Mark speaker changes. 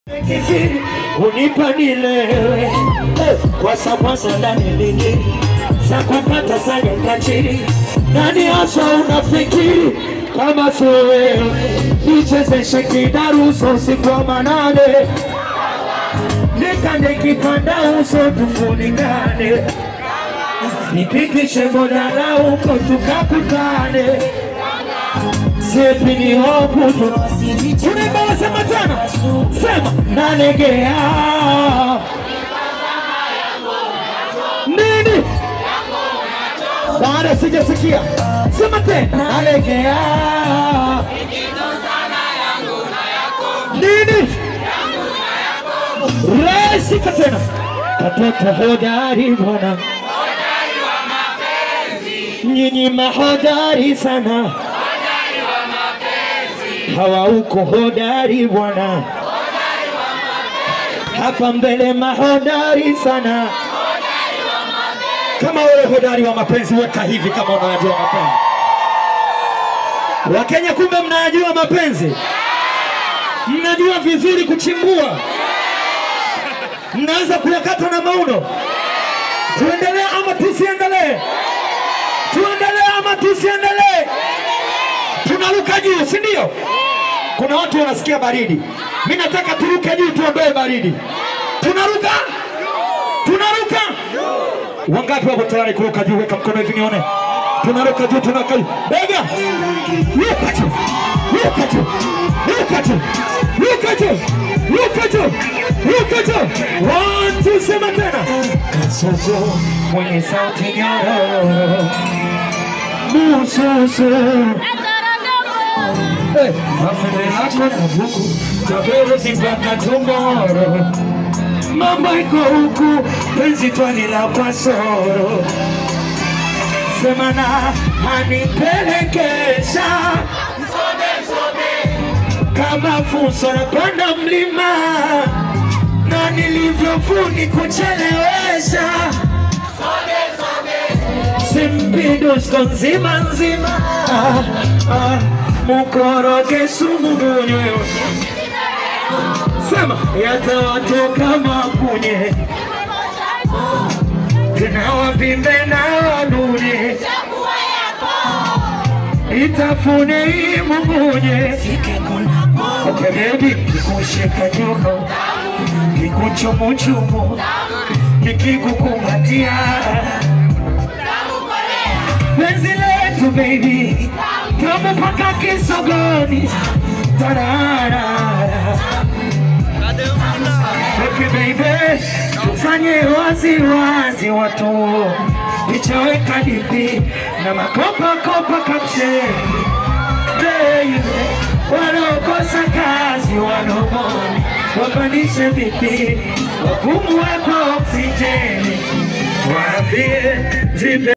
Speaker 1: Kifiri unipa nilewe Eh, kwa samwasa ndani ligi za kupata sanya kachiri nani hasa unafikiri kama sio wewe nichezeshe kidaruso usiku wa manane nikande kipanda uso tufunikane nipikishe bodala huko tukakutane sepi ni hokutu unaimba wasema tena sema nalegea nini baada sijasikia sema tena nalegea nini resika tena katoto hodari bwana nyinyi mahodari sana hawa uko hodari bwana hapa mbele mahodari sana kama wewe hodari wa mapenzi weka hivi kama unayajua mapenzi wakenya kumbe mnayajua mapenzi mnajua vizuri kuchimbua mnaweza kuyakata na mauno tuendelee ama tusiendelee tuendelee ama tusiendelee tunaruka juu si ndio kuna watu wanasikia baridi mi nataka turuke juu tuondoe baridi tunaruka tunaruka wangapi wako tayari kuruka juu weka mkono hivi nione tunaruka juu tunaruka juu bega ruka juu ruka juu ruka juu ruka juu ruka juu ruka juu one two sema tena kasozo mwenye sauti nyororo mususu Eh, mafende yako na buku tabero sipaka tomoro mambo iko huku penzi twalila kwa soro semana anipelekesha kama fuso napanda mlima na nilivyofuni kuchelewesha simpidusko nzima nzima ah, ah, mukoroge sumu munywe sema yatawatoka makunye tena wapimbe na wanune itafune imumunye okay baby nikushika juno nikuchumuchumu nikikukumbatia penzi letu baby tamu mpaka kisogoni tarara Okay baby, tufanye wazi wazi watu nichoweka dipi na makopa kopa kapsheni baby, wanaokosa kazi wanoboni wapandishe vipi, wakumu wako oksijeni, waambie vipe